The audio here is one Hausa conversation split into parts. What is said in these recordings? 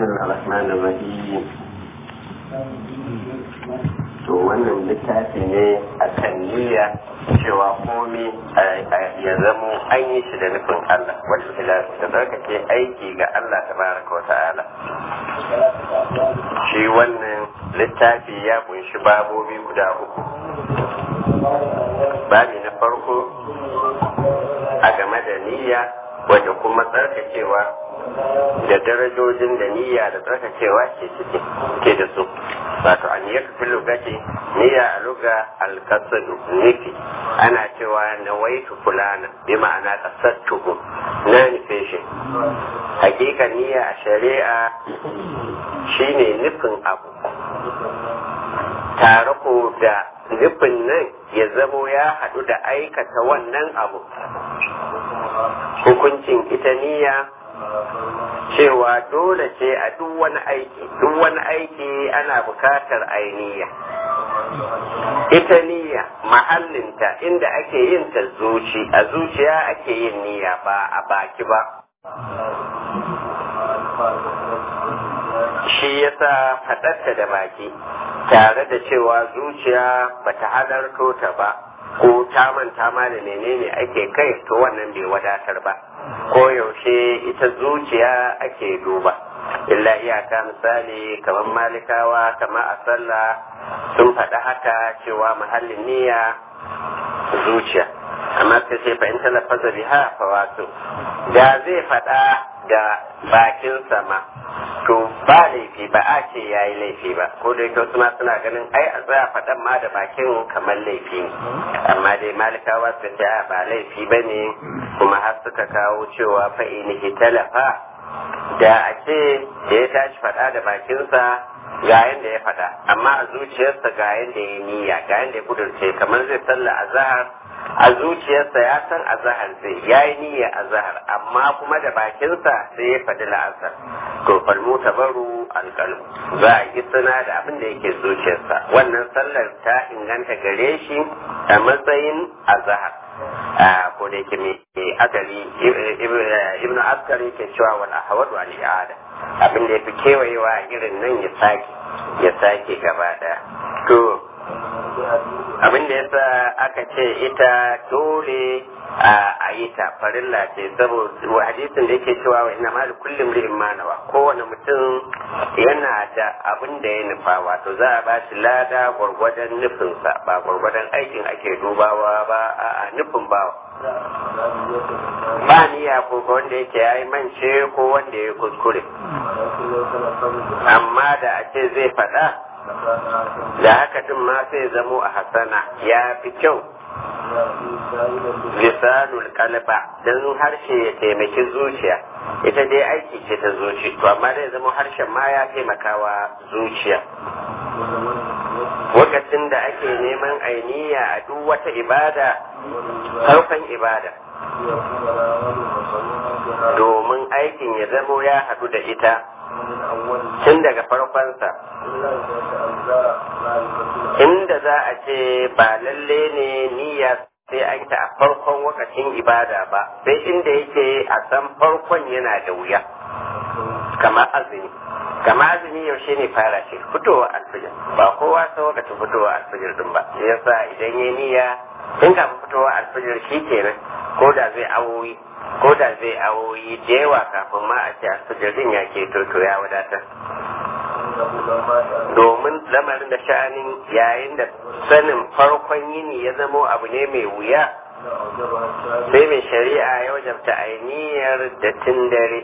الله الرحمن الرحيم to wannan littafi ne a kan niyya cewa komi ya zamo an yi shi da nufin Allah wata ila da zarkace aiki ga Allah tabaraka wa ta'ala shi wannan littafi ya kunshi babobi guda uku babi na farko a game da niyya wadda kuma tsarkakewa da darajojin da niyya da tsarkakewa ke ciki ke da su wato an yi fi lokaci niyya a luga alkasadu nufi ana cewa na waitu fulana bi ma'ana kasattuhu na nufe shi hakika niyya a shari'a shine nufin abu tare ko da nufin nan ya zamo ya haɗu da aikata wannan abu hukuncin ita niyya cewa dole ce a duk wani aiki duk wani aiki ana bukatar ainiya ita niyya mahallinta inda ake yin ta zuci a zuciya ake yin niyya ba a baki ba shi yasa faɗarta da baki tare da cewa zuciya bata halarto ta ba ko ta manta ma da menene ake kai to wannan bai wadatar ba ko yaushe ita zuciya ake duba illa iyaka misali kamar malikawa kamar a sallah sun faɗi haka cewa mahallin niyya zuciya amma sai sai fa in talafaza biha fa wato da zai faɗa da bakin sama to ba laifi ba a ce ya yi laifi ba ko da yake wasu ma suna ganin ai a tsaya faɗan ma da bakin kamar laifi ne amma dai malikawa su ce ba laifi ba ne kuma har suka kawo cewa fa'inihi talafa da a ce da ya tashi faɗa da bakinsa ga yanda ya faɗa amma a zuciyarsa ga yanda ya niyya ga yanda ya kudurce kamar zai salla a zahar a zuciyarsa ya san azahar zai ya yi niyya azahar amma kuma da bakinsa sai ya faɗi la'asar to falmu tabaru alƙalmu za a yi suna da abin da yake zuciyarsa wannan sallar ta inganta gare shi a matsayin azahar ko da yake mai akali ibnu askari ke cewa wal ahwadu al i'ada abin da yafi kewayewa irin nan ya sake ya sake gaba daya to abin da yasa aka ce ita dole a yi ta farilla ce saboda hadisin da yake cewa wa ina mali kullum ri'in manawa kowane mutum yana da abin da ya nufa wato za a ba shi lada gwargwadon nufinsa ba gwargwadon aikin ake dubawa ba a nufin bawa ba niyya ko wanda yake ya yi mance ko wanda ya kuskure amma da a ce zai faɗa da haka din ma sai zamo a hasana ya fi kyau lisanul kalba don harshe ya taimaki zuciya ita dai aiki ce ta zuci to amma zai zama harshen ma ya taimakawa zuciya lokacin da ake neman ainiya a duk wata ibada harfan ibada domin aikin ya zamo ya haɗu da ita tun daga farkonsa inda za a ce ba lalle ne niyya sai an ta a farkon wakacin ibada ba sai inda yake a san farkon yana da wuya kamar azumi kamar azumi yaushe ne fara shi fitowa alfijir ba kowa sa wakacin fitowa alfijir din ba shi yasa idan ya niyya tun kafin fitowa alfijir shi kenan ko da zai awoyi ko da zai awoyi da yawa kafin ma a ce alfijirin ya ke toto ya wadatar domin lamarin da sha'anin yayin da sanin farkon yini ya zamo abu ne mai wuya sai mai shari'a ya wajabta ainihiyar da tun dare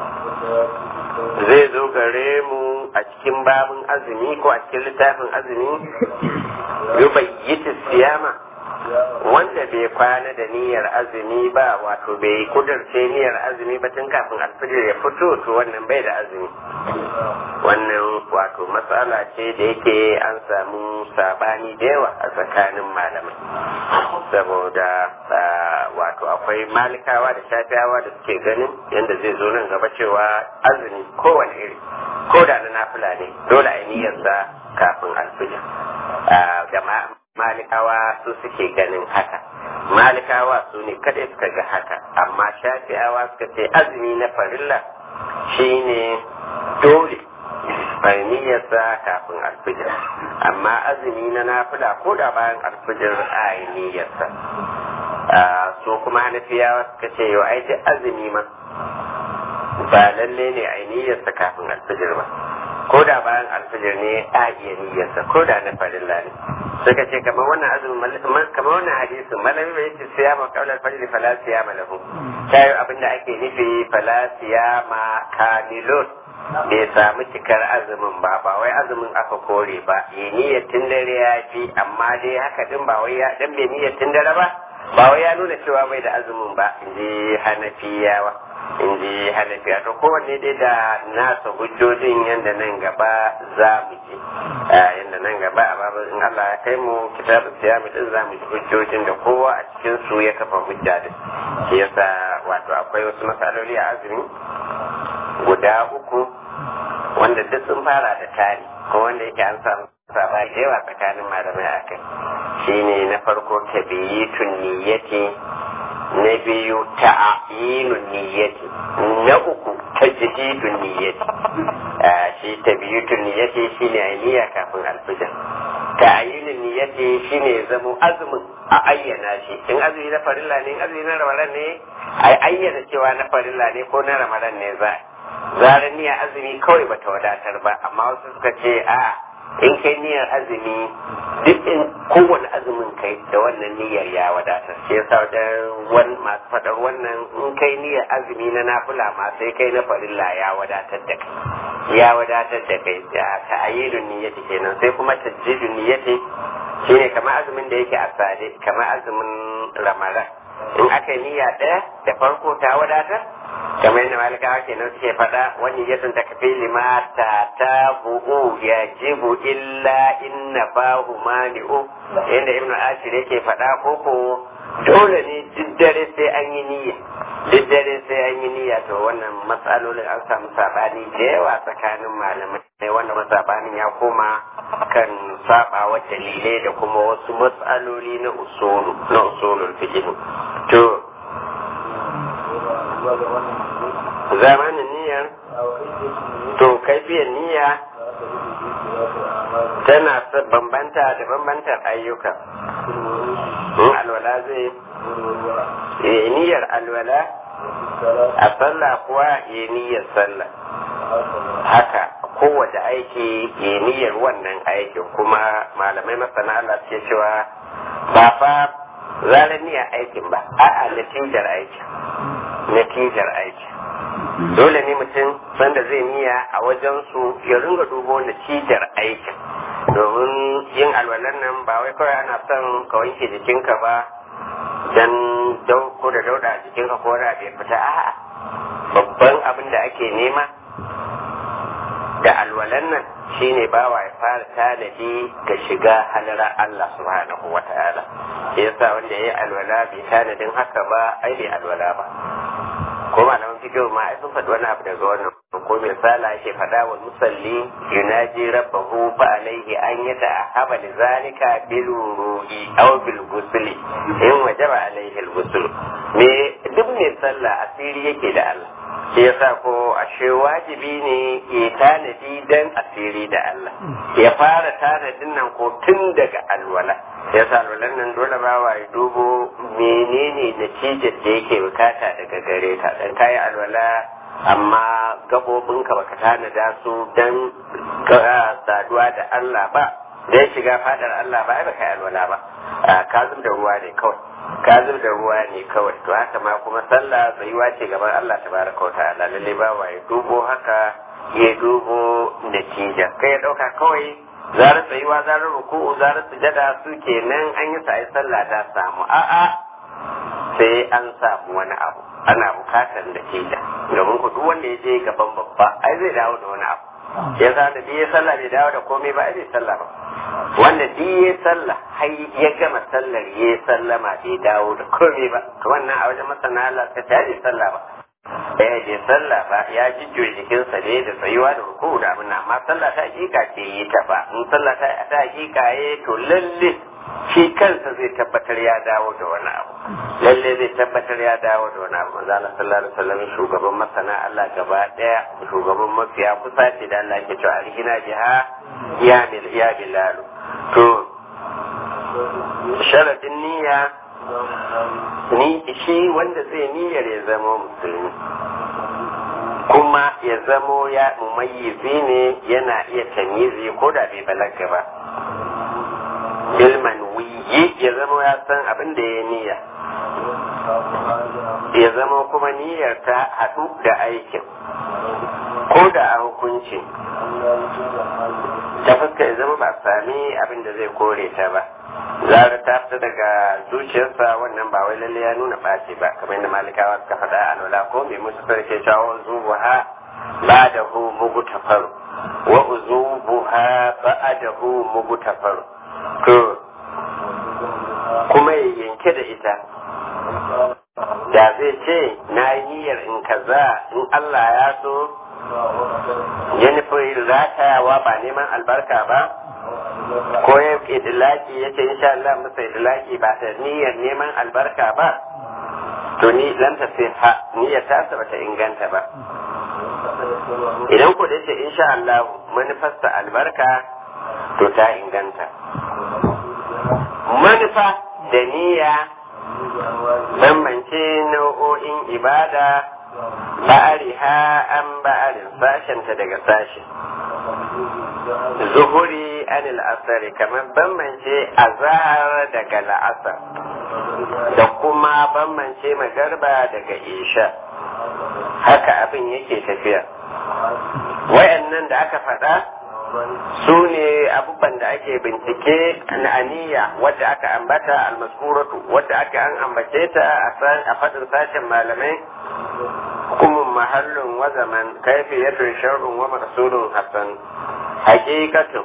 zai zo gare mu a cikin babin azumi ko a cikin littafin azumi yubayyiti siyama wanda bai kwana da niyyar azumi ba wato bai kudurce niyyar azumi ba tun kafin alfijir ya fito to wannan bai da azumi wannan wato matsala ce da yake an samu sabani da yawa a tsakanin malamai saboda wato akwai malikawa da shafiyawa da suke ganin yadda zai zo nan gaba cewa azumi kowane iri ko da na nafila ne dole a niyyarsa kafin alfijir da malikawa su suke ganin haka malikawa su ne kada suka ga haka amma shafi'awa suka ce azumi na farilla shine dole bai niyyarsa kafin alfijir amma azumi na nafila ko da bayan alfijir a yi niyyarsa so kuma hanafiyawa suka ce yau ai duk azumi ma ba lalle ne a yi niyyarsa kafin alfijir ba ko da bayan alfijir ne a iya niyyarsa ko da na farilla ne suka ce kamar wannan azumin kamar wannan hadisin malami bai ce siya ma kaular fajr fala siya ma lahu tayi abinda ake nufi fala siya ma kamilun bai samu cikar azumin ba ba wai azumin aka kore ba yi niyyar tun dare ya fi amma dai haka din ba wai ya dan bai niyyar tun dare ba ba wai ya nuna cewa bai da azumin ba in ji hanafiyawa in ji hanafiya to kowanne dai da nasa hujjojin yadda nan gaba za mu ji yadda nan gaba a babu in Allah ya kai mu kitabun siyami din za mu ji hujjojin da kowa a cikin su ya kafa hujja din shi yasa wato akwai wasu matsaloli a azumi guda uku wanda duk sun fara da tari ko wanda yake an samu saba da yawa tsakanin malamai a kai shine na farko tabiyitun niyyati na biyu ta'ayinun niyyati na uku tajdidun niyyati shi tabiyitun niyyati shine niyya kafin alfijir ta'ayinun niyyati shine zamo azumin a ayyana shi in azumi na farilla ne in azumi na ramadan ne a ayyana cewa na farilla ne ko na ramadan ne za zarar niyyar azumi kawai bata wadatar ba amma wasu suka ce a in kai niyyar azumi duk in kowane azumin kai da wannan niyyar ya wadatar shi yasa wajen masu faɗar wannan in kai niyyar azumi na nafila ma sai kai na farilla ya wadatar da kai ya wadatar da kai da ta'ayyidun niyyati kenan sai kuma tajjidun niyyati shine kamar azumin da yake a sade kamar azumin ramadan in aka yi niyya ɗaya da farko ta wadatar kamar yadda malikawa kenan suke faɗa wani ya sun takafi lima ta ta bu'u ya jibu illa inna bahu mani'u yadda ibnu ashir yake faɗa koko dole ne duk dare sai an yi niyya duk dare sai an yi niyya to wannan matsalolin an samu sabani da yawa tsakanin malamai wanda masabanin ya koma kan saba wa dalilai da kuma wasu matsaloli na usulu na usulul fiqh to zamanin niyyar to kaifiyar niyya tana bambanta da bambantar ayyuka in alwala zai niyyar alwala a sallah kuwa ya niyyar sallah haka kowace aiki ya niyyar wannan aikin kuma malamai masana Allah suke cewa ba fa zarar niyyar aikin ba a'a natijar aikin natijar aikin dole ne mutum sanda zai niyya a wajen su ya ringa dubo natijar aikin domin yin alwalan nan ba wai kawai ana son ka wanke jikinka ba dan ko da dauda a jikinka ko da bai fita a'a babban abin da ake nema da alwalan nan shine bawa ya fara tanadi ga shiga halara Allah subhanahu wa ta'ala shi yasa wanda ya yi alwala bai tanadin haka ba ai bai alwala ba ko malaman fikihu ma ai sun faɗi wani abu daga wannan ko mai sala yake faɗa wa musalli yunaji rabbahu fa alaihi an yata ahaba li zalika bil ruhi aw bil ghusli in wajaba alaihi al ghusl me duk mai sallah asiri yake da Allah shi yasa ko ashe wajibi ne ya tanadi dan asiri da Allah ya fara tanadin nan ko tun daga alwala yasa alwalan nan dole ba wa ya dubo menene natijar da yake bukata daga gare ta dan kayi alwala amma gabobinka baka tanada su dan saduwa da Allah ba dan shiga fadar Allah ba ai baka yi alwala ba ka zub da ruwa ne kawai ka zub da ruwa ne kawai to haka ma kuma sallah tsayuwa ce gaban Allah tabaraka wa ta'ala lalle ba wa ya dubo haka ya dubo natija kai ya dauka kawai zarar tsayuwa zarar ruku'u zarar sujada su kenan an yi sa ai sallah ta samu a'a sai an samu wani abu ana bukatar natija domin ku duk wanda ya je gaban babba ai zai dawo da wani abu ya sa da ya sallah bai dawo da komai ba ai bai sallah ba wanda duk ya sallah har ya gama sallar ya sallama bai dawo da komai ba to wannan a wajen masana Allah ka ta bai sallah ba eh bai sallah ba ya jijjo jikinsa ne da tsayuwa da ruku da abin amma sallah ta hakika ce yi ta ba in sallah ta ta hakika ye to lalle shi kansa zai tabbatar ya dawo da wani abu lalle zai tabbatar ya dawo da wani abu manzo Allah sallallahu alaihi wasallam shugaban masana Allah gaba daya shugaban mafiya kusa ce da Allah ke cewa alhina biha ya mil ya bilal to sharadin niyya ni shi wanda zai niyyar ya zama musulmi kuma ya zamo ya mumayyizi ne yana iya tamizi ko da bai balaga ba ilman wiyi ya zama ya san abin da ya niyya ya zama kuma niyyar ta haɗu da aikin ko da a hukunci ta fuska ya zama ba sami abin da zai kore ta ba zara ta fita daga zuciyarsa wannan ba wai lalle ya nuna ɓaci ba kamar yadda malikawa suka faɗa a lola ko mai musu sarki cewa zubu ha ba da hu mugu tafaru wa uzubu ha ba da hu mugu tafaru to kuma ya yanke da ita da zai ce na yi niyyar in kaza in Allah ya so ya nufi ratayawa ba neman albarka ba ko ya idilaki ya ce insha Allah masa idilaki ba ta niyyar neman albarka ba to ni lam ta sai ha niyyar ta ba ta inganta ba idan ko da ce insha Allah manufarsa albarka to ta inganta manufa da niyya bambance nau'o'in ibada ba'ariha an ba'arin sashenta daga sashi zuhuri anil asari kamar bambance azahar daga la'asar da kuma bambance magarba daga isha haka abin yake tafiya wayannan da aka faɗa su ne abubuwan da ake bincike na aniya wadda aka ambata almaskuratu wadda aka an ambace ta a faɗin sashen malamai hukumun mahallin wa zaman kaifiyatun shar'un wa maqsudun hasan hakikatun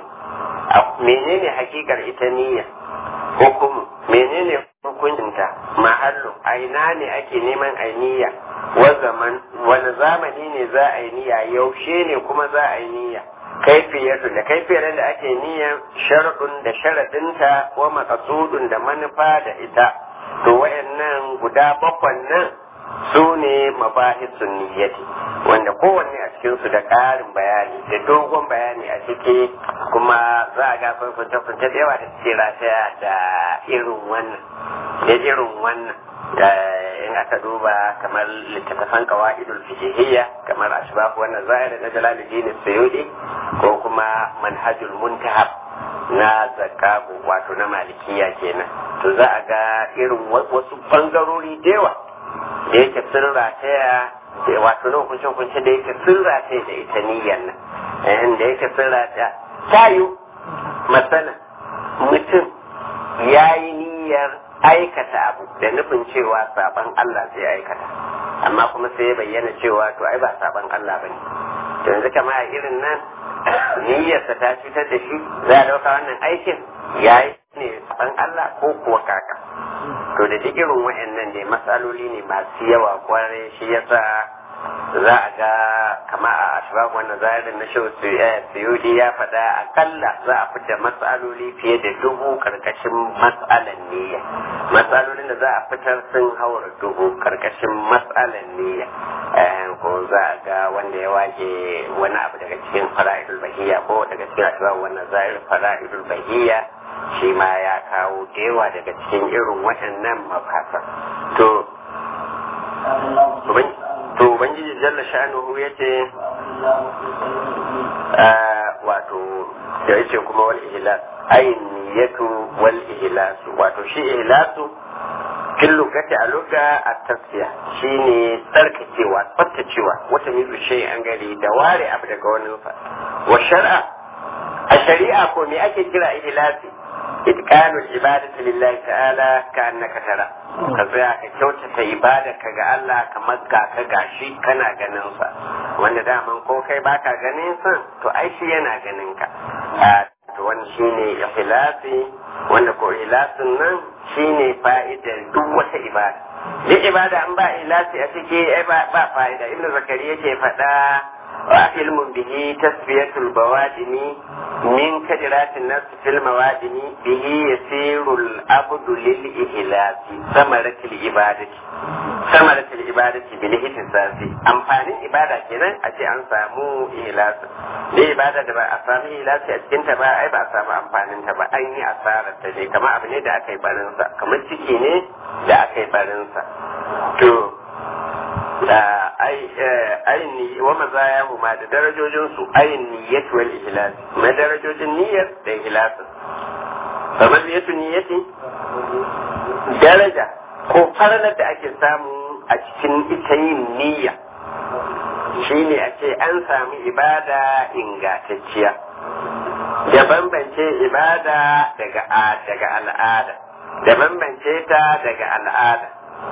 menene hakikar ita niyya hukumu menene hukuncinta mahallu aina ne ake neman ainiya wa zaman wani zamani ne za a yi niyya yaushe ne kuma za a yi niyya kaifiyatu da kaifiyar da ake niyyar sharadun da sharadinta wa maqsudun da manufa da ita to wayannan guda bakwan nan su ne mabahisun niyyati wanda kowanne a cikin su da ƙarin bayani da dogon bayani a ciki kuma za a ga funce funce da yawa da suke rataya da irin wannan da irin wannan in aka duba kamar littattafan qawaidul fiqhiyya kamar ashbab wannan zahir na jalaluddin suyudi ko kuma manhajul muntahab na zakabu wato na malikiya kenan to za a ga irin wasu bangarori da yawa da yake sun rataya wato na hukunce hukunce da yake sun rataya da ita niyyar nan da yake sun rataya tayu masana mutum ya yi niyyar aikata abu da nufin cewa saban Allah zai aikata amma kuma sai ya bayyana cewa to ai ba saban Allah bane to yanzu kama a irin nan niyyarsa ta cutar da shi za a dauka wannan aikin ya yi ne saban Allah ko kuwa kaka to da duk irin wa'annan ne matsaloli ne masu yawa kwarai shi yasa za a ga kama a ashbab wannan zahirin na shehu suyudi ya faɗa akalla za a fita matsaloli fiye da dubu karkashin matsalan niyya matsalolin da za a fitar sun haura dubu karkashin matsalan niyya ko za a ga wanda ya wage wani abu daga cikin fara'idul bahiyya ko daga cikin ashbab wannan zahirin fara'idul bahiyya shi ma ya kawo dewa daga cikin irin waɗannan mafasa to to ubangiji jalla sha'anuhu ya ce wato da yace kuma wal ihlas ayin niyatu wal ihlasu wato shi ihlasu fil lugati a luga a tasfiya shine tsarkakewa tsaftacewa wata mizu shay an gari da ware abu daga wani fa wa shar'a a shari'a ko me ake kira ihlasi itqanul ibadati lillahi ta'ala ka annaka tara ka tsaya ka kyautata ibadarka ga Allah kamar ga ka gashi kana ganin sa wanda daman ko kai baka ganin sa to ai shi yana ganin ka to wani shine ikhlasi wanda ko ikhlasin nan shine fa'idar duk wata ibada duk ibada an ba ikhlasi a ciki ai ba fa'ida ibnu zakari yake faɗa علم به تسبية البوادم من كدرات النفس في الموادم به يسير العبد للإهلاك ثمرة العبادة ثمرة العبادة بالاهتساس amfanin ibada kenan a ce an samu ihlasi ne ibada da ba a samu ihlasi a cikin ta ba ai ba a samu amfanin ta ba an yi asarar ta ne kamar abu ne da aka yi barin sa kamar ciki ne da aka yi barin sa to da ayin ni wa mazaya ma da darajojin su ayin niyyat wal ihlas ma darajojin niyyar da ihlas kamar niyyatu niyyati daraja ko faralar da ake samu a cikin ita yin niyya shine a ce an sami ibada ingantacciya da bambance ibada daga daga al'ada da bambance ta daga al'ada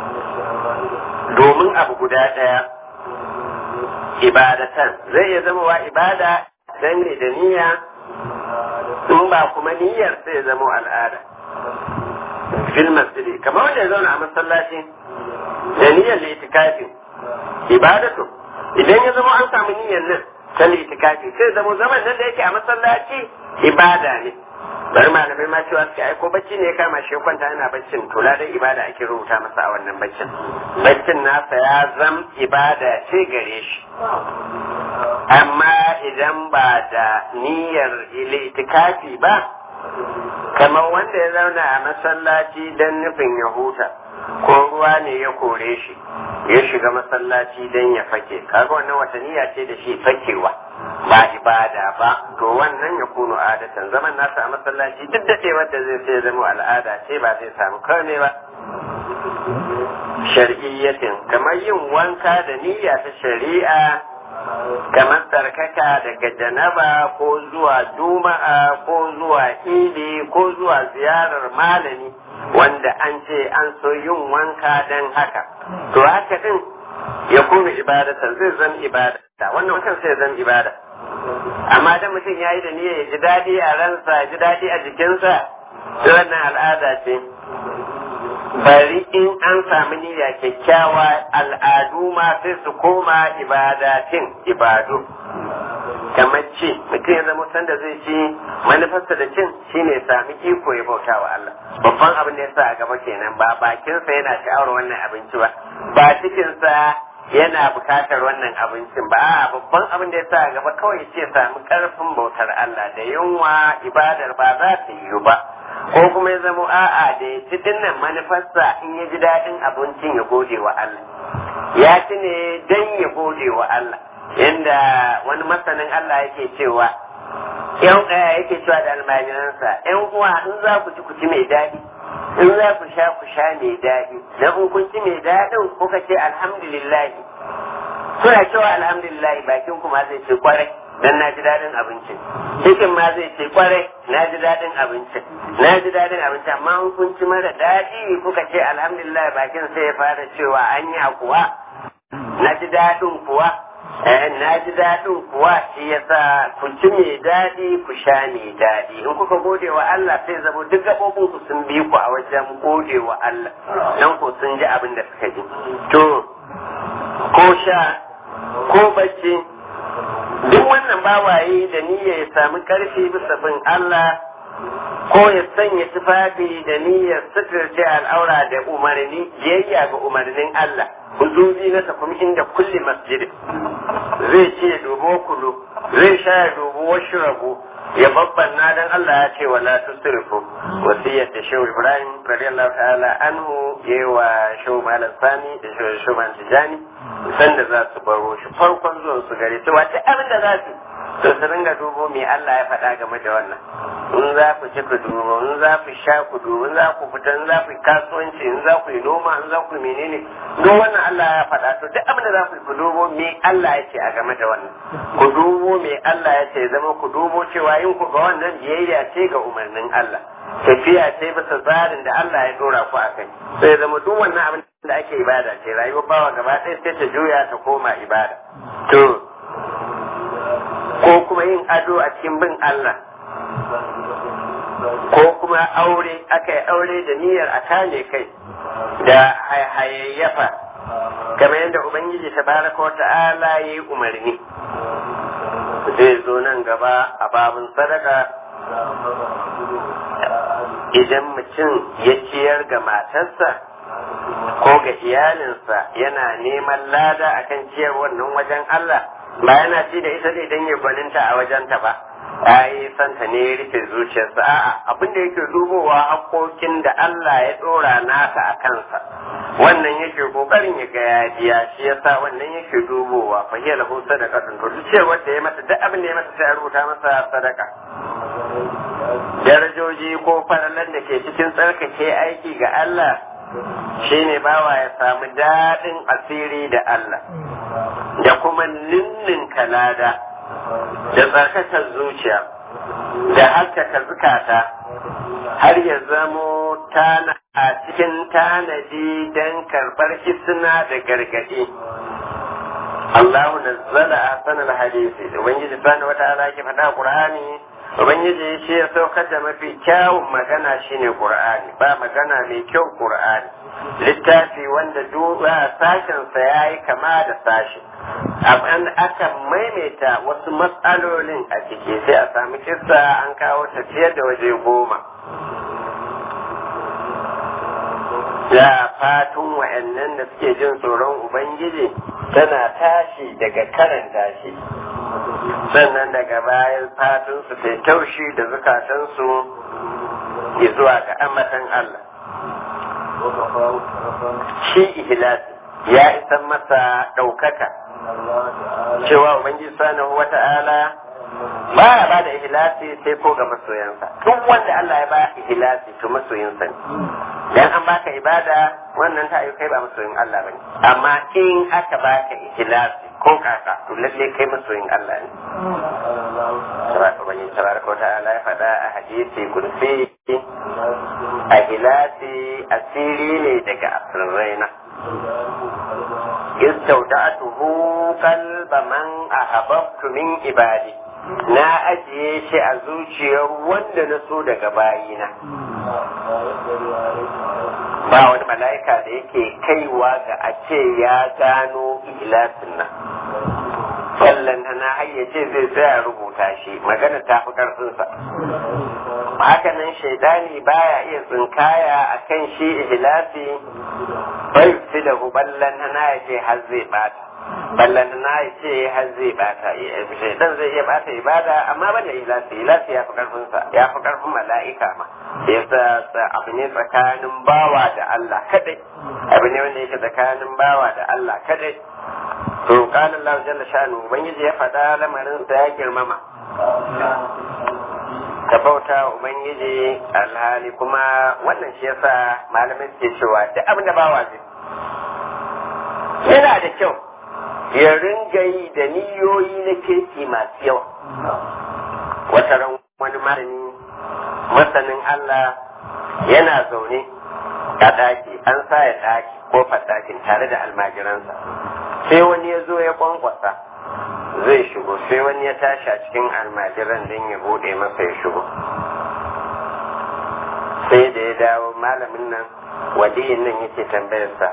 domin abu guda ɗaya ibadatan zai iya zama wa ibada dan ne da niyya in ba kuma niyyar sai ya zama al'ada fil masjidi kamar wanda ya zauna a masallaci da niyyar litikafin ibadatu idan ya zama an samu niyyar nan ta litikafi sai zama zaman nan da yake a masallaci ibada ne bari malamai ma cewa suke aiko bacci ne ya kama shi kwanta yana baccin to ladan ibada ake rubuta masa a wannan baccin baccin nasa ya zam ibada ce gare shi amma idan ba da niyyar litikafi ba kamar wanda ya zauna a masallaci don nufin ya huta ko ruwa ne ya kore shi ya shiga masallaci don ya fake kaga wannan wata niyya ce da shi fakewa ba ibada ba to wannan ya kunu adatan zaman nasa a masallaci duk da wanda zai sai zama al'ada ce ba zai samu kame ba shar'iyyatin kamar yin wanka da niyya ta shari'a kamar tsarkaka daga janaba ko zuwa juma'a ko zuwa idi ko zuwa ziyarar malami wanda an ce an so yin wanka don haka to haka din ya kuma ibadatan zai zan ibada wannan wankan sai zan ibada amma da mutum ya yi da niyya ya ji daɗi a ransa ya ji daɗi a jikinsa wannan al'ada ce bari in an sami niyya kyakkyawa al'adu ma sai su koma ibadatin ibadu kamar ci mutum ya zama sanda zai ci manufarsa da cin shine sami iko ya bauta wa Allah babban abin da ya sa a gaba kenan ba bakinsa yana sha'awar wannan abinci ba ba cikinsa yana bukatar wannan abincin ba a babban abin da ya sa a gaba kawai ya ce sami karfin bautar Allah da yunwa ibadar ba za ta yiwu ba ko kuma ya zamo a'a da ya ci dinnan manufarsa in ya ji daɗin abincin ya gode wa Allah ya ci ne dan ya gode wa Allah yanda wani masanin Allah yake cewa yan yake cewa da almajiransa yan uwa in za ku ci ku ci mai daɗi in za ku sha ku sha mai daɗi dan in kun ci mai daɗin kuka ce alhamdulillah kuna cewa alhamdulillah bakin ku ma zai ce kwarai dan na ji daɗin abincin cikin ma zai ce kwarai na ji daɗin abincin na ji daɗin abincin amma in kun ci mara daɗi kuka ce alhamdulillah bakin sai ya fara cewa an yi kuwa na ji daɗin kuwa na ji daɗin kuwa shi yasa ku ci mai daɗi ku sha mai daɗi in kuka gode wa Allah sai zama duk gaɓoɓin ku sun bi ku a wajen gode wa Allah dan ku sun ji abin da suka ji to ko sha ko bacci duk wannan bawaye da niyya ya sami karfi bisa bin Allah ko ya sanya tufafi da niyyar suturce al'aura da umarni biyayya ga umarnin Allah huzuri na takum inda kulli masjid zai ce dubo kulu zai sha ya dubo wasu rabu ya babban na dan Allah ya ce wala tusrifu wasiyar da shehu Ibrahim radiyallahu ta'ala anhu yayi wa shehu Malam Sani da shehu Malam Tijani sanda za su baro shi farkon zuwan su gare su wace abin da za su to su ringa dubo me Allah ya faɗa game da wannan in za ku ci ku dubo in za ku sha ku dubo in za ku fita in za ku yi kasuwanci in za ku yi noma in za ku yi menene duk wannan Allah ya faɗa to duk abin da za ku yi ku dubo me Allah ya ce a game da wannan ku dubo me Allah ya ce zama ku dubo cewa yin ku ga wannan biyayya ce ga umarnin Allah tafiya ce bisa tsarin da Allah ya dora ku a kai sai zama duk wannan abin da ake ibada ce rayuwar bawa gaba ɗaya sai ta juya ta koma ibada to ko kuma yin ado a cikin bin Allah ko kuma aure aka yi aure da niyyar a kame kai da hayayyafa kamar yadda ubangiji tabaraka wa ta'ala ya yi umarni zai zo nan gaba a babin sadaka idan mutum ya ciyar ga matarsa ko ga iyalinsa yana neman lada akan ciyar wannan wajen Allah ba yana ci da ita ne don ya gwaninta a wajenta ba ai santa ne ya rufe zuciyarsa a'a abin da yake dubowa haƙoƙin da Allah ya ɗora nasa a kansa wannan yake kokarin ya ga ya biya shi yasa wannan yake dubowa fa hiya lahu sadaqatun to duk cewa da ya mata duk abin da ya mata sai a rubuta masa sadaka darajoji ko faralan da ke cikin tsarkake aiki ga Allah shine bawa ya samu daɗin asiri da Allah da kuma ninnin kalada da tsarkakar zuciya da haskaka zukata har ya zamo tana a cikin tanadi don karɓar isna da gargaɗi. Allahu nazzala ahsanal hadisi ubangiji subhanahu wata'ala ke faɗa Qur'ani ubangiji shi ya saukar da mafi kyawun magana shine Qur'ani ba magana mai kyau Qur'ani littafi wanda duba sashensa ya yi kama da sashi an aka maimaita wasu matsalolin a ciki sai a sami kissa an kawo tafiyar da waje goma da fatun wa'annan da suke jin tsoron ubangiji tana tashi daga karanta shi sannan daga bayan fatun su sai taushi da zukatansu zuwa ga amatan Allah shi ihlasi ya isan masa ɗaukaka cewa ubangiji subhanahu wata'ala ba ya ba da ihlasi sai ko ga masoyansa duk wanda Allah ya ba ihlasi to masoyinsa ne dan an baka ibada wannan ta kai ba masoyin Allah bane amma in aka baka ihlasi ko kaka to lalle kai masoyin Allah ne ubangiji tabaraka wa ta'ala ya faɗa a hadisi kursi a ihlasi asiri ne daga asirraina istauda'atuhu qalba man ahabbtu min ibadi na ajiye shi a zuciyar wanda na so daga bayina ba wani mala'ika da yake kaiwa ga a ce ya gano ilasin nan sallan na hayyace zai tsaya rubuta shi magana ta fi karfinsa hakanan shaidani baya iya tsinkaya a kan shi ihlasi bai fi da ballan na ya ce har zai bata ballan na ya ce har zai bata shaidan zai iya bata ibada amma ban da ihlasi ihlasi ya fi karfinsa ya fi karfin mala'ika ma yasa abu ne tsakanin bawa da Allah kadai abu ne wanda yake tsakanin bawa da Allah kadai to kana Allah jalla shanu ubangiji ya faɗa lamarin sa ya girmama ka bauta wa ubangiji alhali kuma wannan shi yasa malamin ke cewa duk abin da bawa zai yana da kyau ya ringa yi da niyoyi na kirki masu yawa wata ran wani malami masanin Allah yana zaune a ɗaki an sa ya ɗaki kofar ɗakin tare da almajiransa sai wani ya zo ya kwankwasa zai shigo sai wani ya tashi a cikin almajiran don ya bude masa ya shigo sai da ya dawo malamin nan waliyin nan yake tambayarsa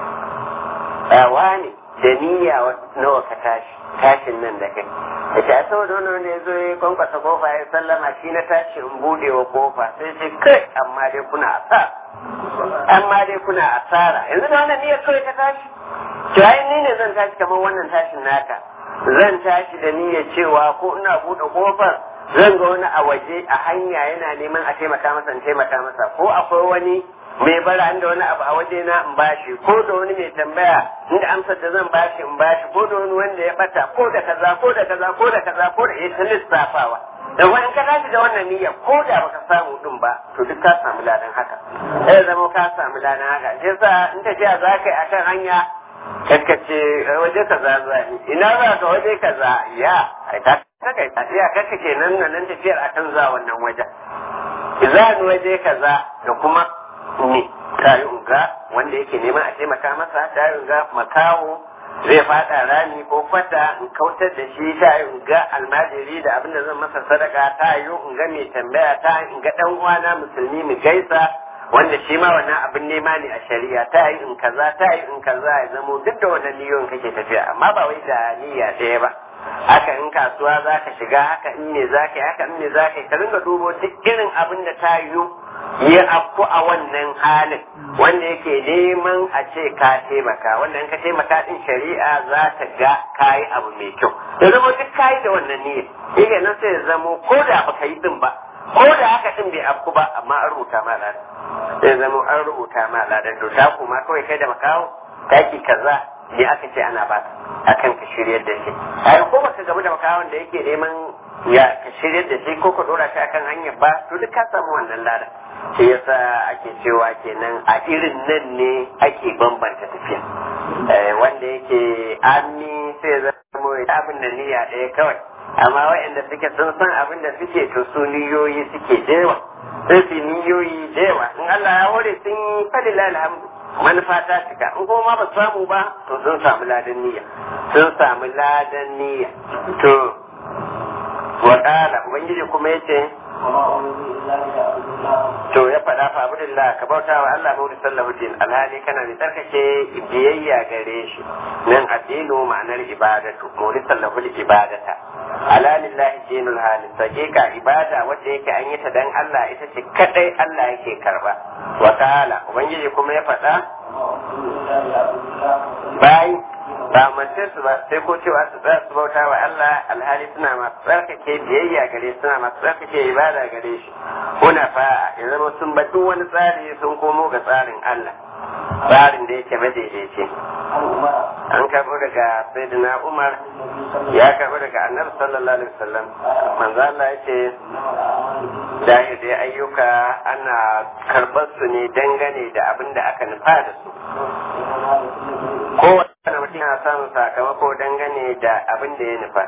ne da niyya nawa ka tashi tashin nan da kai ya ce a saboda wani wanda ya zo ya kwankwasa kofa ya sallama shi na tashi in bude wa kofa sai ce kai amma dai kuna asara amma dai kuna asara yanzu da wannan niyyar kawai ta tashi to ni ne zan tashi kamar wannan tashin naka zan tashi da niyyar cewa ko ina buɗe kofar zan ga wani a waje a hanya yana neman a taimaka masa in taimaka masa ko akwai wani mai bara inda wani abu a waje na in bashi ko da wani mai tambaya inda amsar da zan bashi in bashi ko da wani wanda ya bata ko da kaza ko da kaza ko da kaza ko da ita lissafawa da wani ka tashi da wannan niyya ko da baka samu din ba to duk ka samu ladan haka sai zama ka samu ladan haka shi yasa in tafiya za ka yi akan hanya kakkace waje kaza za ni ina za ka waje kaza ya ai ta kai ta iya kakka kenan nan tafiyar akan za wannan wajen za ni waje kaza da kuma ne ta yi unga wanda yake neman a taimaka masa ta yi unga makawo zai fada rami ko kwata in kautar da shi ta yi unga almajiri da abin da zan masa sadaka ta yi unga mai tambaya ta in ga dan uwana musulmi mu gaisa wanda shi ma wannan abin nema ne a shari'a ta yi in kaza ta yi in kaza ya zamo duk da wannan niyyar kake tafiya amma ba wai da niyya ɗaya ba haka in kasuwa za ka shiga haka in ne za ka yi haka in ne za ka yi ka ringa dubo duk irin abin da ta yiwu ya afku a wannan halin wanda yake neman a ce ka taimaka wannan ka taimaka din shari'a za ta ga kayi abu mai kyau ya zama duk kayi da wannan niyyar yake nan sai ya zamo ko da baka yi din ba ko da haka din bai afku ba amma an rubuta ma ladan sai zama an rubuta ma ladan to ta kuma kawai kai da makawo taki kaza ne aka ce ana ba akan ka shiryar da shi ai ko baka gamu da makawon da yake neman ya ka shiryar da shi ko ka dora shi akan hanyar ba to duk ka samu wannan ladan shi yasa ake cewa kenan a irin nan ne ake bambanta tafiya wanda yake ami sai zama abin da niyya ɗaya kawai amma waɗanda suke sun san abin da suke to su niyoyi suke dewa sai su niyoyi dewa in Allah ya hore sun yi falila alhamdu manufa ta cika in kuma ma ba samu ba to sun samu ladan niyya sun samu ladan niyya to wa ubangiji kuma yace to ya faɗa fa abdullah ka bauta wa Allah mu sallahu din alhali kana da tsarkake biyayya gare shi nan addinu ma'anar ibadatu mu sallahu ibadata ala lillahi dinul halis hakika ibada wanda yake an yi ta dan Allah ita ce kadai Allah yake karba wa ta'ala ubangiji kuma ya faɗa bai ba mace su ba sai ko cewa su tsaya su bauta wa Allah alhali suna masu tsarkake biyayya gare suna masu tsarkake ibada gare shi kuna fa ya zama sun ba duk wani tsari sun komo ga tsarin Allah tsarin da yake madaidaici an karɓo daga sayyidina Umar ya karɓo daga annabi sallallahu alaihi wasallam manzo Allah ya ce dahir da ayyuka ana karɓar su ne dangane da abin da aka nufa da su kowane mutum yana samun sakamako dangane da abin da ya nufa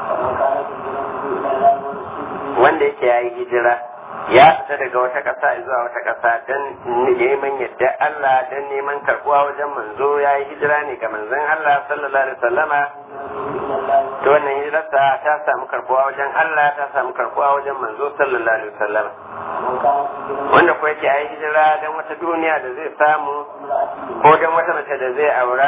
wanda yake ya yi hijira ya fita daga wata ƙasa zuwa wata ƙasa don neman yadda Allah don neman karɓuwa wajen manzo ya yi hijira ne ga manzon Allah sallallahu alaihi wasallama to wannan hijirarsa ta samu karɓuwa wajen Allah ta samu karɓuwa wajen manzo sallallahu alaihi wasallama wanda ko yake ya yi hijira don wata duniya da zai samu ko don wata mace da zai aura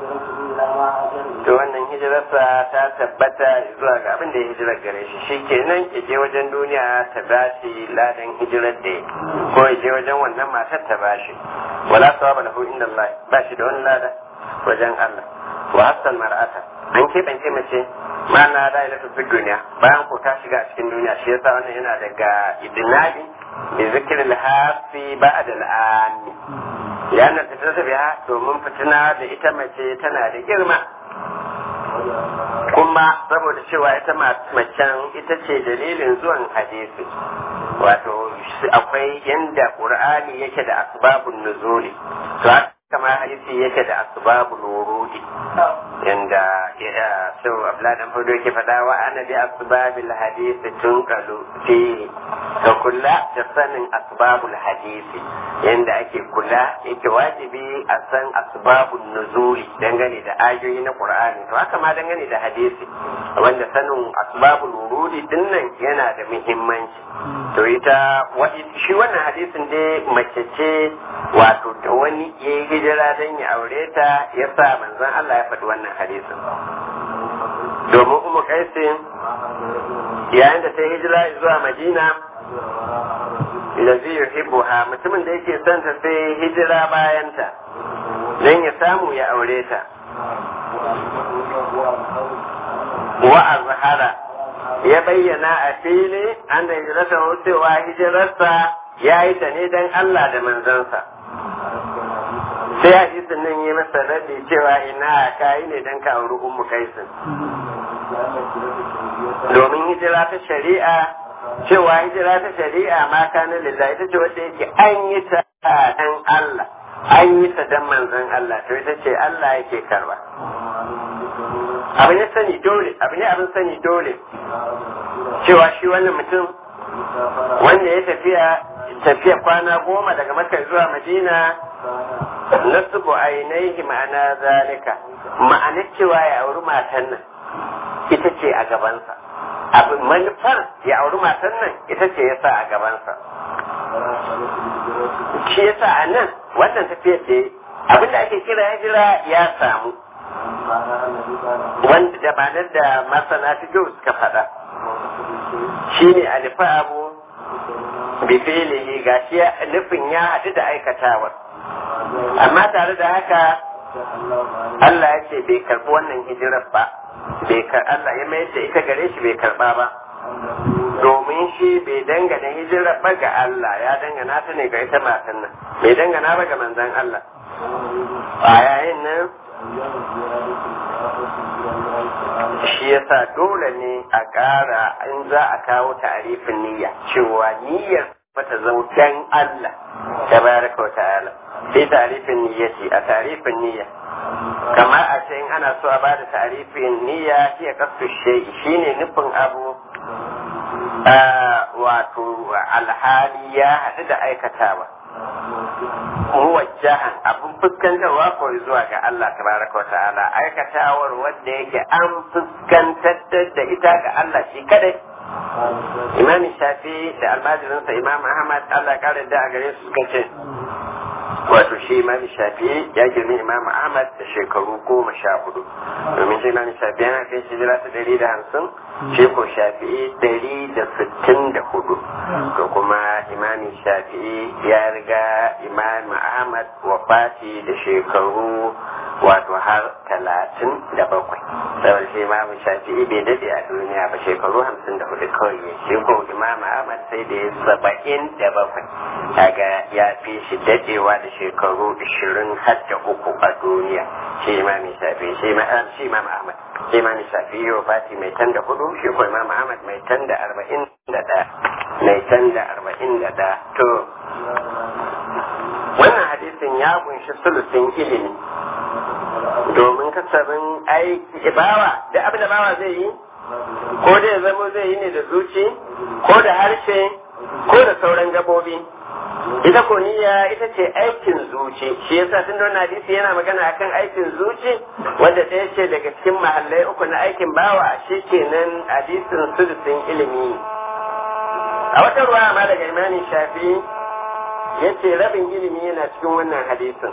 to wannan hijirarsa ta tabbata zuwa ga abin da ya hijirar gare shi shi kenan ya je wajen duniya ta bashi ladan hijirar da ya ko ya je wajen wannan matar ta bashi wala sawaba lahu inda Allah ba shi da wani lada wajen Allah wa hasan mar'ata an keɓance mace ma na da ila fi duniya bayan ko ta shiga a cikin duniya shi yasa wannan yana daga idnabi bi zikril hafi ba'da al'ami yana ta ta biya domin fitina da ita mace tana da girma kuma saboda cewa ita macen ita ce dalilin zuwan hadisi wato akwai yanda qur'ani yake da asbabun nuzuli to kama hadisi yake da asbabul wurudi yanda ya so abla dan fado yake fada wa ana bi asbabil hadisi tunqalu fi ka kula da sanin asbabul hadisi yanda ake kula yake wajibi a san asbabun nuzuli dangane da ayoyi na qur'ani to haka ma dangane da hadisi wanda sanin asbabul wurudi dinnan yana da muhimmanci to ita shi wannan hadisin dai mace ce wato da wani yayi hijira don ya aure ta ya sa manzon Allah ya faɗi wannan hadisin domin umu kaisin yayin da ta yi hijira zuwa madina da zai yuhibbu ha mutumin da yake son ta sai hijira bayan ta don ya samu ya aure ta wa azhara ya bayyana a fili an da hijirarsa cewa hijirarsa ya yi ta ne don Allah da manzansa sai hadisin nan yi masa rabi cewa ina kayi ne don ka auri ummu kaisin domin hijira ta shari'a cewa hijira ta shari'a ma kana lillahi ita ce wanda yake an yi ta dan Allah an yi ta dan manzon Allah to ita ce Allah yake karba abin ya sani dole abin abin sani dole cewa shi wannan mutum wanda ya tafiya tafiya kwana goma daga makka zuwa madina nasubu ainihi ma'ana zalika ma'ana cewa ya auri matan nan ita ce a gabansa abin manufar ya auri matan nan ita ce ya sa a gabansa shi ya sa a nan wannan tafiyar da abin da ake kira hijira ya samu wanda da ma'anar da masana fiƙo suka faɗa shine alifa abu bifilihi gashi nufin ya haɗu da aikatawar amma tare da haka Allah ya ce bai karɓi wannan hijirar ba bai Allah ya mayar da ita gare shi bai karɓa ba domin shi bai dangana hijirar ba ga Allah ya dangana ta ne ga ita matan nan bai dangana ba ga manzan Allah a yayin nan shi yasa dole ne a ƙara in za a kawo ta'arifin niyya cewa niyyar bata zama dan Allah tabaraka wa ta'ala sai ta'arifin niyyati a ta'arifin niyya kamar a ce in ana so a bada ta'arifin niyya shi ya kasu shay'i shine nufin abu wato alhali ya haɗu da aikatawa muwajjahan abin fuskantarwa ko zuwa ga Allah tabaraka wa ta'ala aikatawar wanda yake an fuskantar da ita ga Allah shi kadai imam shafi da almajirinsa imam ahmad Allah ya kare da a gare su suka ce wato shi imam shafi ya girmi imam ahmad da shekaru goma sha hudu domin shi imam shafi yana kai shi jira ta dari da hamsin shi ko shafi dari da sittin da hudu to kuma imam shafi ya riga imam ahmad wafati da shekaru wato har talatin da bakwai saboda shi imam shafi'i bai dade a duniya ba shekaru hamsin da hudu kawai ya shi ko imam ahmad sai da ya saba'in da bakwai kaga ya fi shi dadewa da shekaru ishirin har da uku a duniya shi imam shafi'i shi imam ahmad shi imam shafi'i yau fati mai tan da hudu shi ko imam ahmad mai tan da arba'in da ɗaya mai tan da arba'in da ɗaya to wannan hadisin ya kunshi sulusin ilimi domin kasabin aiki bawa da abin da bawa zai yi ko da ya zama zai yi ne da zuci ko da harshe ko da sauran gabobi ita ko niyya ita ce aikin zuci shi yasa tun da hadisi yana magana akan aikin zuci wanda ɗaya ce daga cikin mahallai uku na aikin bawa shi kenan hadisin sulusin ilimi a wata ruwa ma daga imanin shafi ya ce rabin ilimi yana cikin wannan hadisin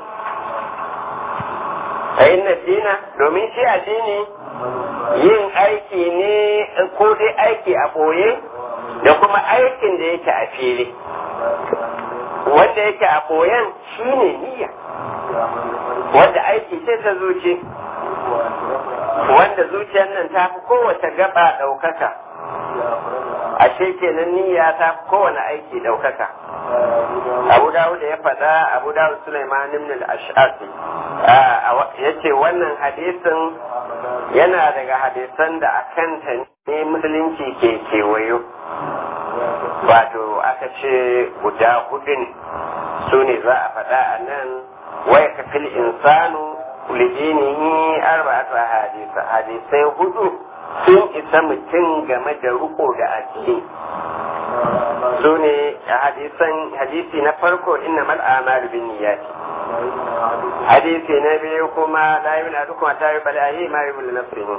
a inna dina domin shi addini yin aiki ne ko dai aiki a ɓoye da kuma aikin da yake a fili wanda yake a ɓoyen shi ne niyya wanda aiki ce ta zuci wanda zuciyar nan ta fi kowace gaba ɗaukaka ashe kenan niyya ta fi kowane aiki ɗaukaka abu dawud ya faɗa abu dawud sulaiman ibn al-ash'ari ya ce wannan hadisin yana daga hadisan da akan ta ne musulunci ke kewayo wato aka ce guda hudu ne su ne za a faɗa a nan waya kafil insanu lijinihi arba'atu hadisa hadisai hudu sun isa mutum game da riko da addini su ne hadisi na farko inna mal amalu bin niyyati hadisi na biyu kuma la yuna duk ma ta yi bala'i ma yi bulu nafsihi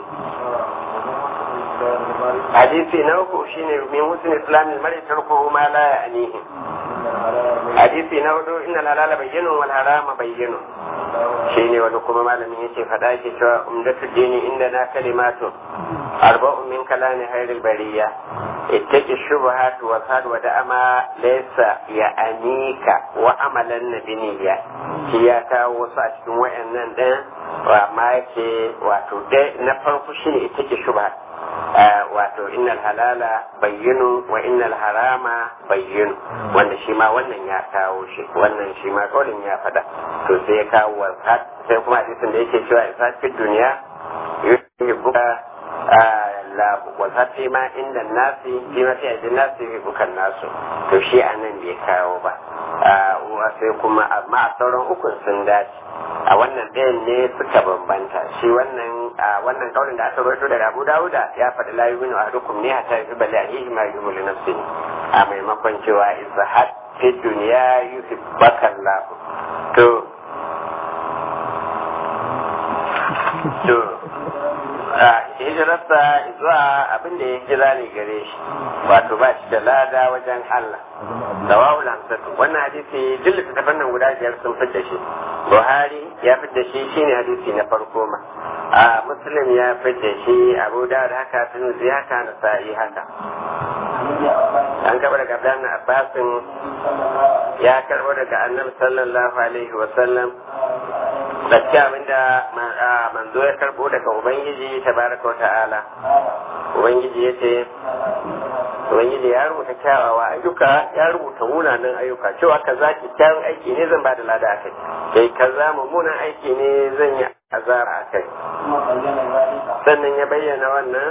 hadisi na uku shine min husn islam al-mar'i tarkuhu ma la ya'nihi hadisi na hudu inna halala bayyinu wal harama bayyinu shine wani kuma malamin yace fada yake cewa umdatu dini inda na kalimatu arba'u min kalami hayril bariya ittaqi shubuhat wa sad wa da'ama laysa ya anika wa amalan nabiniya shi ya kawo wasu a cikin wayannan din wa ma yake wato dai na farko shine ittaqi shubuhat wato innal halala bayyinu wa innal harama bayyinu wanda shi ma wannan ya kawo shi wannan shi ma kaulin ya fada to sai ya kawo wasat sai kuma hadisin da yake cewa isat fi duniya yuhibbuka la wasat fi ma inda nasi fi ma fi ajin nasi yuhibbuka nasu to shi anan bai kawo ba sai kuma amma a sauran ukun sun dace a wannan ɗayan ne suka bambanta shi wannan a wannan kaulin da aka rawaito daga Abu Dawuda ya faɗi la yu'minu ahadukum ne hatta yuhibba li akhihi ma yuhibbu li nafsihi a maimakon cewa izhad fi dunya yuhibbaka Allah to to hijirarsa zuwa abin da ya hijira ne gare shi wato ba shi da lada wajen Allah rawahu al-hamsatu wannan hadisi duk littattafan nan guda biyar sun fidda shi Buhari ya fidda shi shine hadisi na farko ma a Muslim ya fidda shi Abu Dawud haka Tirmidhi haka Nasa'i haka an karɓo daga Abdullahi Abbasin ya karɓo daga Annabi sallallahu alaihi wa sallam gaskiya abinda manzo ya karɓo daga Ubangiji tabaraka wa ta'ala Ubangiji ya ce Ubangiji ya rubuta kyawawa ayyuka ya rubuta munanan ayyuka cewa kaza kyakkyawan aiki ne zan bada lada a kai kai kaza mummunan aiki ne zan yi azara a kai sannan ya bayyana wannan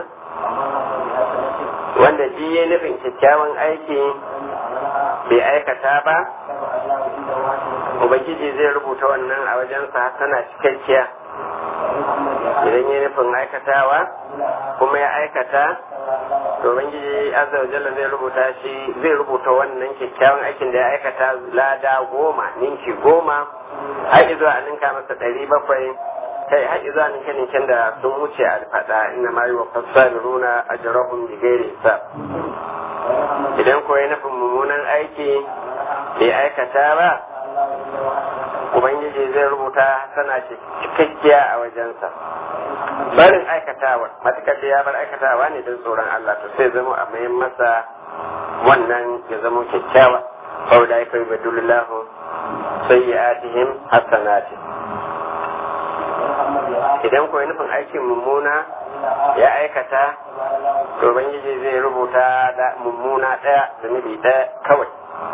wanda ji ya nufin kyakkyawan aiki bai aikata ba ubangiji zai rubuta wannan a wajensa tana cikakkiya idan ya nufin aikatawa kuma ya aikata to ubangiji azza wa jalla zai rubuta shi zai rubuta wannan kyakkyawan aikin da ya aikata lada goma ninki goma har zuwa a ninka masa ɗari bakwai kai har zuwa ninke ninken da sun wuce a faɗa inna ma yi wa fassaruna ajrahum bi ghairi hisab idan ko ya nufin mummunan aiki bai aikata ba ubangiji zai rubuta tana cikakkiya a wajensa barin aikatawa matukar da ya bar aikatawa ne don tsoron Allah to sai zama a mayan masa wannan ya zama kyakkyawa sau da ya kai badullahu sayyi'atihim hasanati idan ko nufin aikin mummuna ya aikata to ubangiji zai rubuta da mummuna daya zunubi daya kawai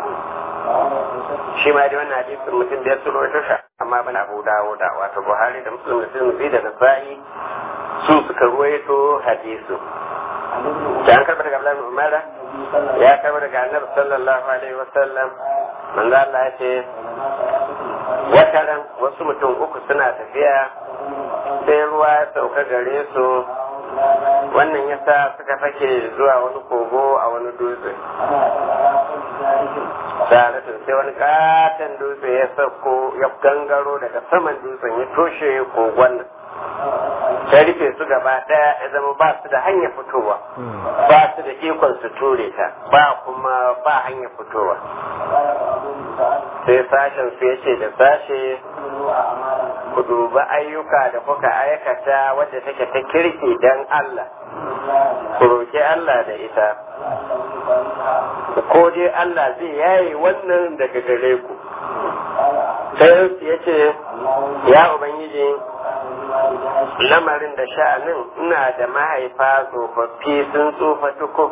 shi ma dai wannan hadisin mutum da ya tsoro ta sha amma ban abu dawo da wato buhari da muslim da tirmidhi da nasa'i su suka ruwaito hadisu da an karɓa daga abdullahi umara ya karɓa daga annabi sallallahu alaihi wasallam manzo Allah ya ce wataran wasu mutum uku suna tafiya sai ruwa ya sauka gare su wannan yasa suka fake zuwa wani kogo a wani dutse sa'adatun sai wani katon dutse ya sauko ya gangaro daga saman dutsen ya toshe kogon nan ta rufe su gaba daya ya zama ba su da hanya fitowa ba su da ikon su ture ta ba kuma ba hanya fitowa sai sashen su ya ce da sashe ku dubi ayyuka da kuka aikata wadda take ta kirki don Allah ku roƙi Allah da ita ko dai Allah zai yaye wannan daga gare ku sai ya ce ya ubangiji lamarin da sha'anin ina da mahaifa tsofaffi sun tsufa tuku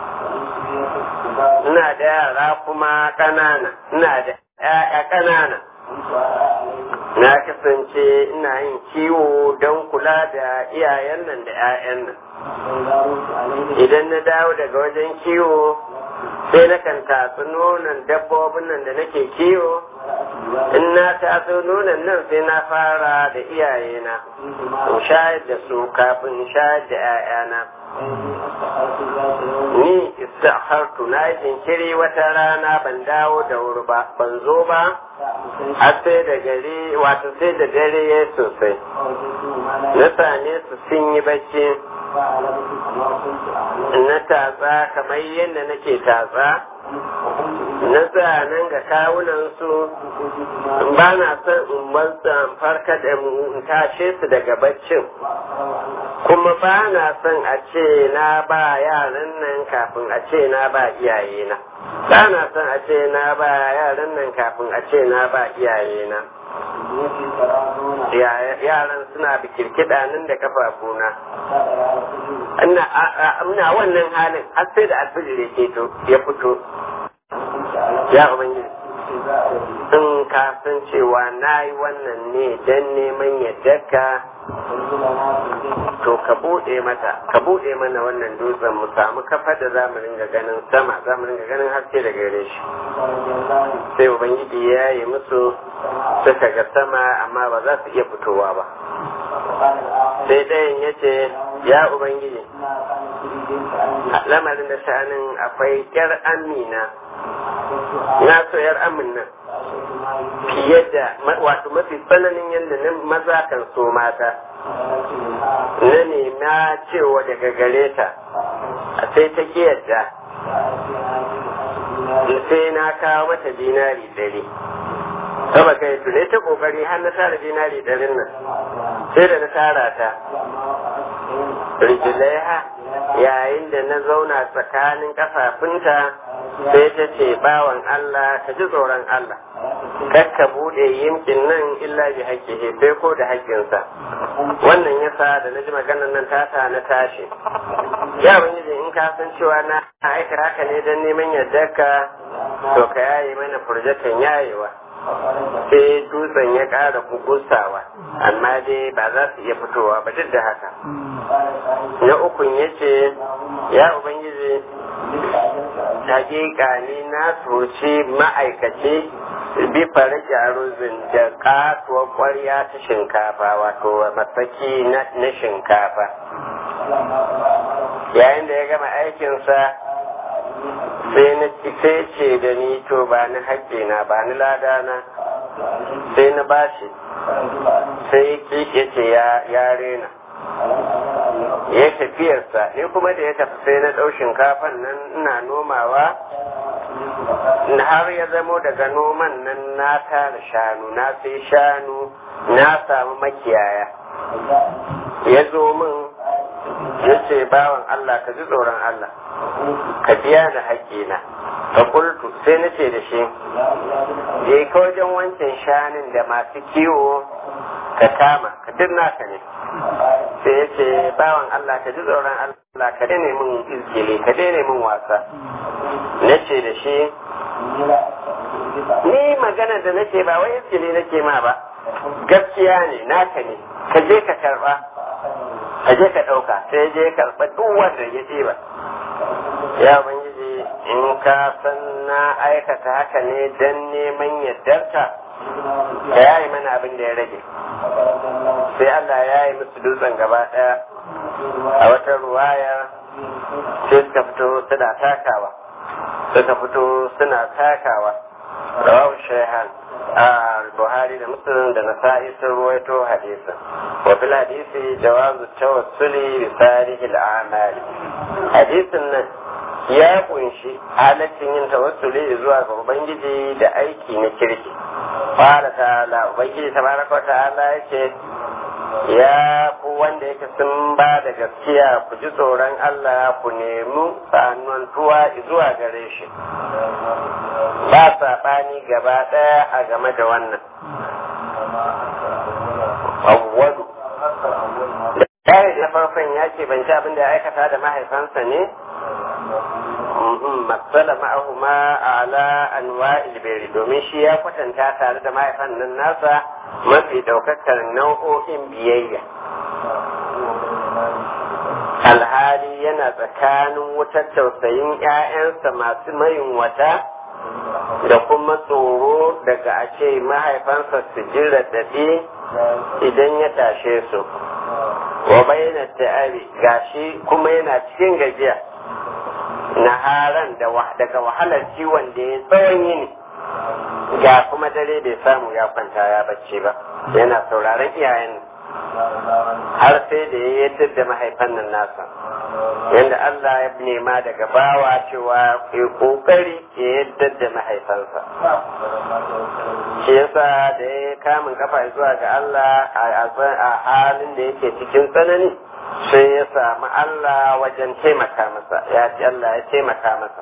ina da yara kuma ƙanana ina da ‘ya'ya ƙanana na kasance ina yin kiwo don kula da iyayen nan da ‘ya'yan nan idan na dawo daga wajen kiwo sai na kan tatsi nonon dabbobin nan da nake kiwo in na tatso nonon nan sai na fara da iyayena in shayar da su kafin in shayar da 'ya'yana ni istahartu na yi jinkiri wata rana ban dawo da wuri ba ban zo ba har sai da gari wato sai da dare ya sosai na same su sun yi bacci na tatsa kamar yadda nake tatsa na nan ga kawunan su ba na son in bansa farka da in tashe su daga baccin kuma ba na son a ce na ba yaran nan kafin a ce na ba iyayena ba na son a ce na ba yaran nan kafin a ce na ba iyayena yaran suna bikirkiɗa nan da kafafuna ina wannan halin har sai da alfijir ya keto ya fito ya ubangiji in ka san cewa na yi wannan ne don neman yaddarka to ka buɗe mata ka buɗe mana wannan dutsen mu samu kafa da za mu ringa ganin sama za mu ringa ganin haske da gare shi sai ubangiji ya yi musu suka ga sama amma ba za su iya fitowa ba sai ɗayan ya ce ya ubangiji lamarin da sha'anin akwai yar amina na so yar amin nan fiye da wato mafi tsananin yadda na maza kan so mata na nema cewa daga gare ta sai ta ki yadda sai na kawo mata dinari ɗari saba kai tu ne ta kokari har na tara dinari ɗarin nan sai da na tara ta rijilaiha yayin da na zauna tsakanin kafafunta sai ta ce bawan Allah ka ji tsoron Allah kakka bude yimkin nan illa bi haƙƙihi sai ko da haƙƙinsa wannan yasa da na ji maganar nan tata na tashi ya ubangiji in ka san cewa na aika haka ne don neman yardarka to ka yaye mana furjatan yayewa sai dutsen ya ƙara kukusawa amma dai ba za su iya fitowa ba duk da haka na ukun ya ce ya ubangiji hakika ni na soci ma'aikaci bi fara jaruzin da katuwar kwarya ta shinkafa wato masaki na shinkafa yayin da ya gama aikinsa sai na sai ce da ni to ba ni haƙƙina ba ni ladana sai na bashi sai ya ce ya rena ya tafiyarsa ni kuma da ya tafi sai na ɗau shinkafan nan ina nomawa har ya zamo daga noman nan na tara shanu na sai shanu na samu makiyaya ya zo min ya ce bawan Allah ka ji tsoron Allah ka biya da haƙƙina ka kultu sai na ce da shi je ka wajen wancan shanun da masu kiwo ka kama ka duk naka ne sai ya ce bawan Allah ka ji tsoron Allah ka daina min izgili ka daina min wasa na ce da shi ni magana da nake ba wai izgili nake ma ba gaskiya ne naka ne ka je ka karba ka je ka ɗauka sai je karɓa duk wanda ya ɗiba ya ubangiji in ka san na aikata haka ne don neman yardarka ka yayi mana abin da ya rage sai Allah ya yi musu dutsen gaba ɗaya a wata ruwaya sai suka fito suna takawa suka fito suna takawa rawahu shayhan a buhari da muslim da nasa'i sun ruwaito hadisin wa fil hadisi jawazu tawassuli bi salihil a'mali hadisin nan ya kunshi halaccin yin tawassuli zuwa ga ubangiji da aiki na kirki fara ta'ala ubangiji tabaraka wa ta'ala yake ya ku wanda yake sun ba da gaskiya ku ji tsoron Allah ku nemi tsanantuwa zuwa gare shi ba saɓani gaba ɗaya a game da wannan awwalu da da farkon ya ce ban ci abin da ya aikata da mahaifansa ne matsala ma'ahuma ala anwa'il biri domin shi ya kwatanta tare da mahaifan nan nasa mafi daukakar nau'o'in biyayya alhali yana tsakanin wutar tausayin 'ya'yansa masu mayin wata da kuma tsoro daga a ce mahaifansa su ji raɗaɗi idan ya tashe su wa bayyana ta'ari gashi kuma yana cikin gajiya naharan daga wahalar ciwon da ya tsawon yini ga kuma dare bai samu ya kwanta ya bacci ba yana sauraron iyayen har sai da ya yadda da mahaifan nan nasa yadda Allah ya nema daga bawa cewa ya kokari ya yadda da mahaifansa shi yasa da ya kamun kafa zuwa ga Allah a halin da yake cikin tsanani sai ya samu Allah wajen taimaka masa ya ci Allah ya taimaka masa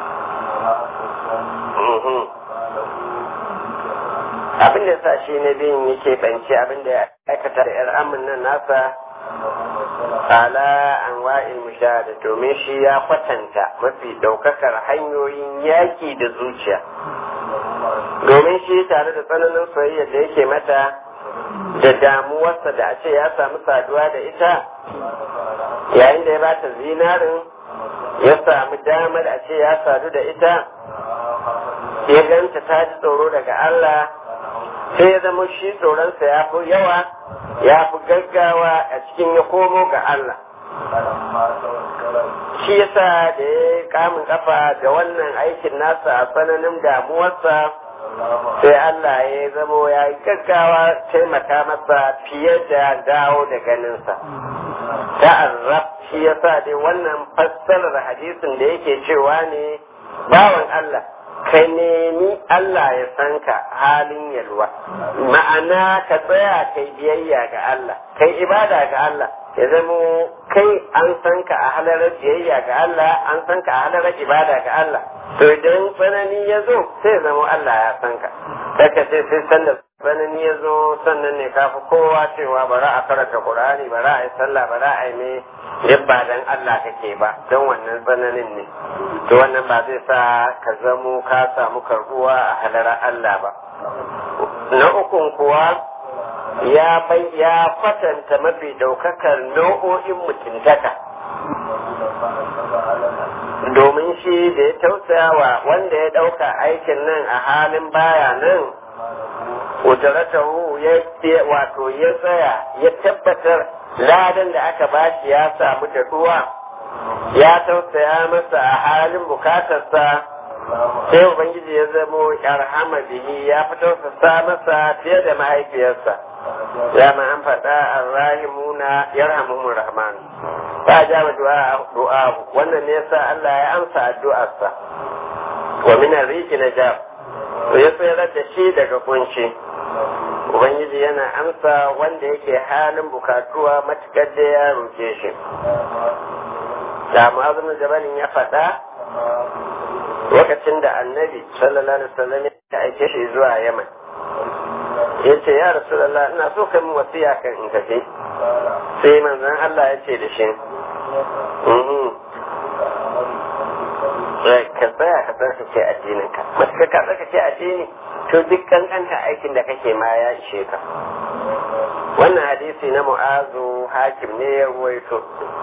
abin da sa shi na biyun yake banci abin da ya aikata da yar amin nan nasa ala an wa'il mushahada domin shi ya kwatanta mafi daukakar hanyoyin yaki da zuciya domin shi tare da tsananin soyayya da yake mata da damuwarsa da a ce ya samu saduwa da ita yayin da ya bata zinarin ya samu damar a ce ya sadu da ita ya ganta ta ji tsoro daga Allah sai ya zama shi tsoronsa ya fi yawa ya fi gaggawa a cikin ya komo ga Allah shi yasa da ya kamun kafa da wannan aikin nasa a tsananin damuwarsa sai Allah ya zamo ya yi gaggawa taimaka masa fiye da dawo da ganinsa ta'arraf shi yasa dai wannan fassarar hadisin da yake cewa ne bawan Allah ka nemi Allah ya san ka halin yalwa ma'ana ka tsaya kai biyayya ga Allah kai ibada ga Allah ya zamo kai an san ka a halarar biyayya ga Allah an san ka a halarar ibada ga Allah to idan tsanani ya zo sai ya zamo Allah ya san ka daga sai sai sanda tsanani ya zo sannan ne kafi kowa cewa bara a karanta Qur'ani bara a yi sallah bara a yi me yabba dan Allah kake ba don wannan tsananin ne to wannan ba zai sa ka zamo ka samu karbuwa a halarar Allah ba na ukun kuwa ya bai ya kwatanta mafi daukakar nau'o'in mutuntaka domin shi da ya tausaya wa wanda ya dauka aikin nan a halin baya nan ujaratahu ya wato ya tsaya ya tabbatar ladan da aka bashi ya samu da ruwa ya tausaya masa a halin bukatarsa sai ubangiji ya zamo yarhama bihi ya fi tausasa masa fiye da mahaifiyarsa ya ma an faɗa arrahimuna yarhamuhumur rahman ba ja ma du'a wannan ne yasa Allah ya amsa addu'arsa wa min riki najab to ya tsayar da shi daga kunci ubangiji yana amsa wanda yake halin bukatuwa matukar da ya roke shi da mu'azzin jabalin ya faɗa lokacin da annabi sallallahu alaihi wasallam ya aike shi zuwa yaman ya ce ya rasulallah ina so ka min wasiya kan in tafi sai manzon Allah ya ce da shi ka tsaya ka tsarkake addinin ka masu ka tsarkake addini to duk kankanta aikin da kake ma ya ishe ka wannan hadisi na mu'azu hakim ne ya ruwaito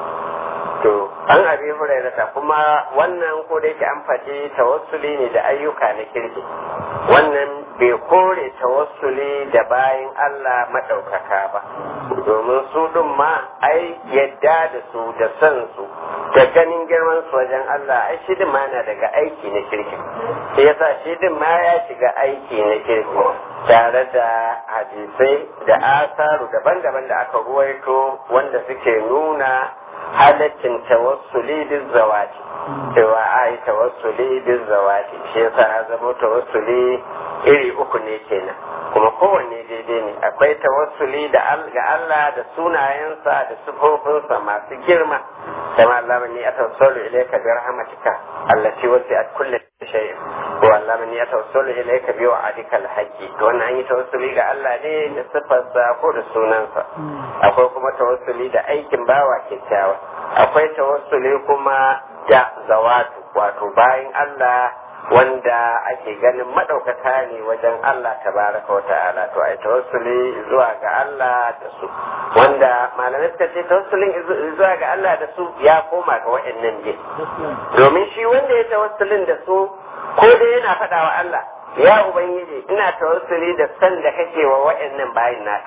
to an abi hurairata kuma wannan ko da yake an faɗi tawassuli ne da ayyuka na kirki wannan bai kore tawassuli da bayan Allah maɗaukaka ba domin su ɗin ma ai yadda da su da san su da ganin girman su wajen Allah ai shi din ma na daga aiki na kirki sai yasa shi din ma ya shiga aiki na kirki tare da hadisai da asaru daban-daban da aka ruwaito wanda suke nuna halaccin tawassuli bin zawati cewa a yi tawassuli bin zawati shi yasa ya zama tawassuli iri uku ne kenan kuma kowanne daidai ne akwai tawassuli da ga Allah da sunayensa da sifofinsa masu girma kama Allah ni atawassalu ilayka bi rahmatika allati wasi'at kulli shay'in wa Allah ni atawassalu ilayka bi wa'adika al-haqqi to wannan an yi tawassuli ga Allah ne da sifarsa ko da sunansa akwai kuma tawassuli da aikin bawa kyakkyawa akwai tawassuli kuma da zawatu wato bayan Allah wanda ake ganin maɗaukaka ne wajen Allah tabaraka wa ta'ala to ai tawassuli zuwa ga Allah da su wanda malamai suka ce tawassulin zuwa ga Allah da su ya koma ga wa'annan ne domin shi wanda ya tawassulin da su ko dai yana faɗa wa Allah ya ubangiji ina tawassuli da san da kake wa wa'annan bayin naka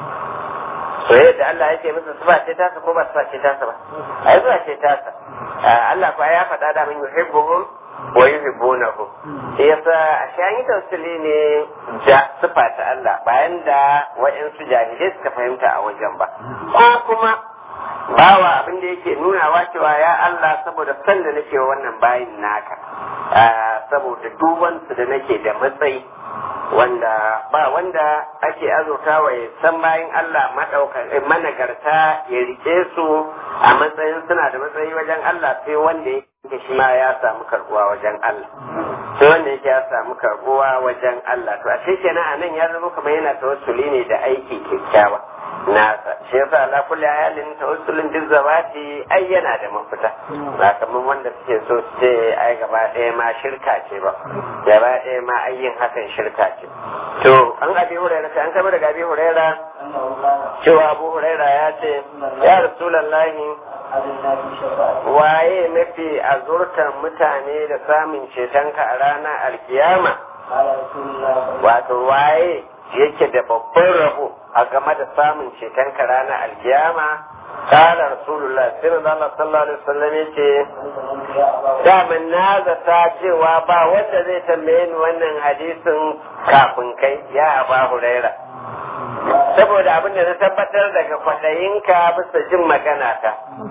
soyayya da Allah yake musu sifa ce tasa ko ba sifa ce tasa ba ai zuwa ce tasa Allah kuwa ya faɗa da min yuhibbuhum wa yuhibbunahu sai yasa a shayi tausili ne da sifa ta Allah bayan da wa'ansu jahilai suka fahimta a wajen ba ko kuma bawa abin da yake nunawa cewa ya Allah saboda san da nake wa wannan bayin naka saboda dubansu da nake da matsayi wanda ba wanda ake azurtawa ya san bayan Allah managarta ya rike su a matsayin suna da matsayi wajen Allah sai wanda yake shi ma ya samu karbuwa wajen Allah sai wanda yake ya samu karbuwa wajen Allah to a kenan a nan ya zama kamar yana tawassuli ne da aiki kyakkyawa nasa shi yasa ala kulli ayalin tawassulin duk zabati ai yana da mafita ba kamar wanda suke so su ce ai gaba ɗaya ma shirka ce ba gaba ɗaya ma ai yin hakan shirka ce to an abi huraira sai an kama daga abi huraira cewa abu huraira ya ce ya rasulullahi waye mafi azurtan mutane da samun cetonka a ranar alkiyama wato waye yake da babban rabo a game da samun ceton ka ranar alkiyama قال رسول الله صلى الله عليه وسلم yace daman na zata cewa ba wanda zai tambaye ni wannan hadisin kafin kai ya aba huraira saboda abin da na tabbatar daga kwaɗayinka bisa jin magana ta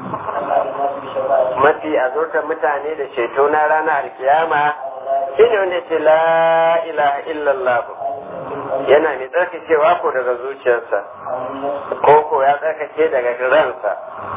mafi azurta mutane da ceto na ranar alkiyama shine wanda ce la ilaha illallah yana mai tsarkakewa ko daga zuciyarsa ko ko ya tsarkake daga ransa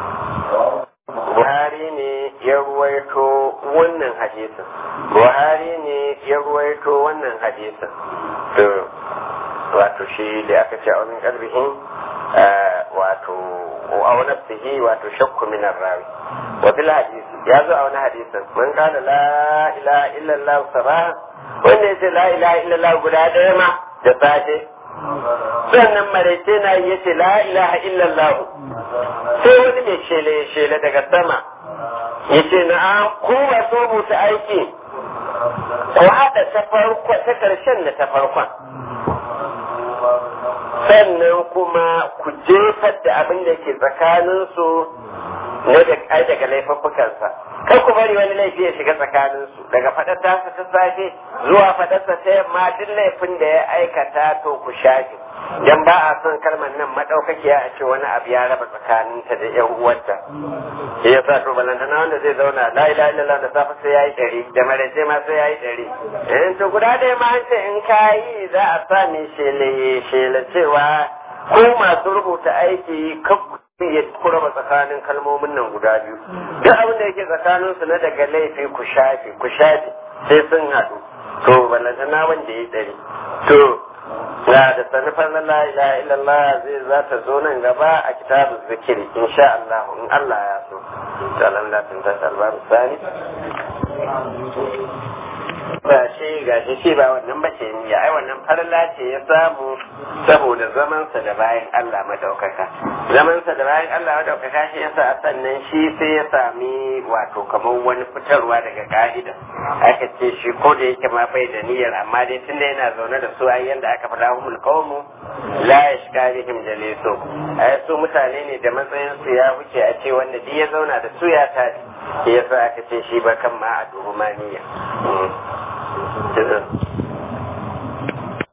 Buhari ne ya ruwaito wannan hadisin Buhari ne ya ruwaito wannan hadisin to wato shi da aka ce a wani kalbihin wato a wani sihi wato shakku min rawi wa bil hadisi ya zo a wani hadisin man kana la ilaha illallah sabah wanda yace la ilaha illallah guda daya ma da safe sannan maraice na yi yace la ilaha illallah sai wani mai shele shele daga sama yace na ku masu rubuta aiki ku haɗa ta farko ta ƙarshen da ta farkon sannan kuma ku jefar da abin da ke tsakaninsu na da ai daga laifuffukansa kar ku bari wani laifi ya shiga tsakaninsu daga faɗar tasa ta safe zuwa faɗarsa ta yamma duk laifin da ya aikata to ku shafe dan ba a son kalmar nan madaukakiya a ce wani abu ya raba tsakaninta da yan uwarta shi yasa to balantana wanda zai zauna la ilaha illallah da safe sai yayi ɗari da maraice ma sai yayi ɗari in to guda ɗaya ma an ce in kayi za a sa mai shele shele cewa ko masu rubuta aiki kakku ya kuraba tsakanin kalmomin nan guda biyu duk abin da yake tsakanin su na daga laifi ku shafe ku shafe sai sun haɗu to balantana wanda ya ɗari to na da sanufar na la ilaha illallah zai za ta zo nan gaba a kitabun zikiri insha Allah in Allah ya so to alhamdulillah tun ta albaru sani ba shi ga shi shi ba wannan ba ce niyya ai wannan farla ce ya samu saboda zamansa da bayan Allah madaukaka zamansa da bayan Allah madaukaka shi yasa a sannan shi sai ya sami wato kamar wani fitarwa daga ka'ida aka ce shi ko da yake ma bai da niyyar amma dai tunda yana zaune da su ai yanda aka faɗa humul qawmu la yashka bihim jalisu ai su mutane ne da matsayin su ya wuce a ce wanda duk ya zauna da su ya tafi yasa aka ce shi ba kan ma a duhu ma niyya.